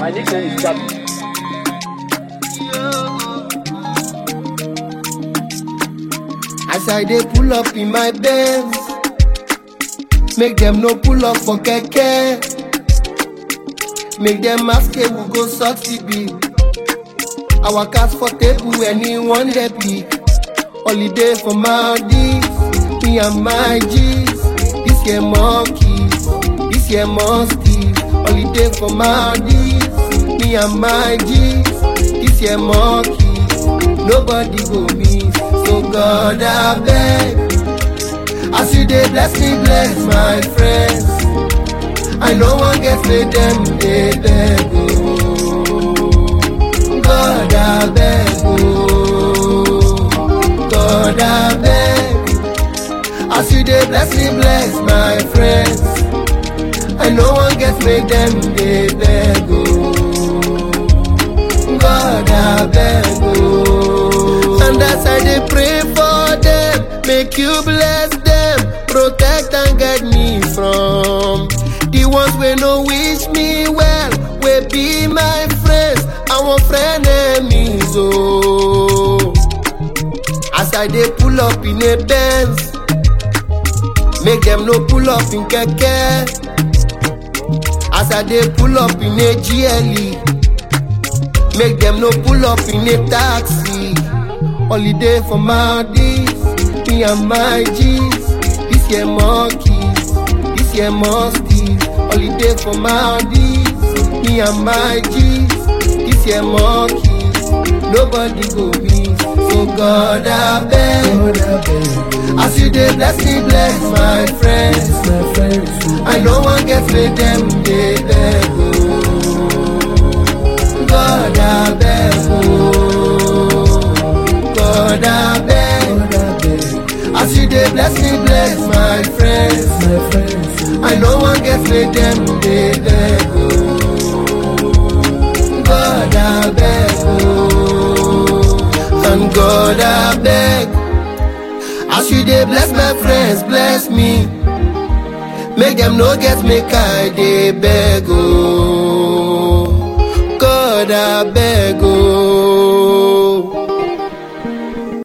My nickname is Gabby. As I dey pull up in my Benz, make them no pull up for keke. Make them ask hey, we go suck CB. Our cats for table, anyone they pick. Holiday for Maldives, me and my G's. This year monkeys, this year musty. Holiday for Maldives, me and my G's. This year monkeys, nobody go miss. So God I beg, as you dey bless me, bless my friends. I no wan get made them dey beg oh. God I beg oh. God I beg, as you dey bless me, bless my friends. I no wan get made them dey beg oh. God I beg oh. And as I dey pray for them, make you bless them, protect and guide me from the ones wey no wish me well, wey be my friends, our friend enemies oh. As I dey pull up in a Benz, make them no pull up in keke. As I dey pull up in a GLE. Make them no pull up in a taxi. Holiday for Maldives, me and my G's. This year monkeys, this year musties. Holiday for Maldives, me and my G's. This year monkeys, nobody go miss. So God I beg, as you dey bless me, bless my friends. I no wan get made them dey beg oh. God I beg oh. God I beg, as you dey bless me, bless my friends. I no wan get made them dey beg oh. God I beg oh. And God I beg, as you dey bless my friends, bless me. Make them no get make I dey beg oh. God I beg oh.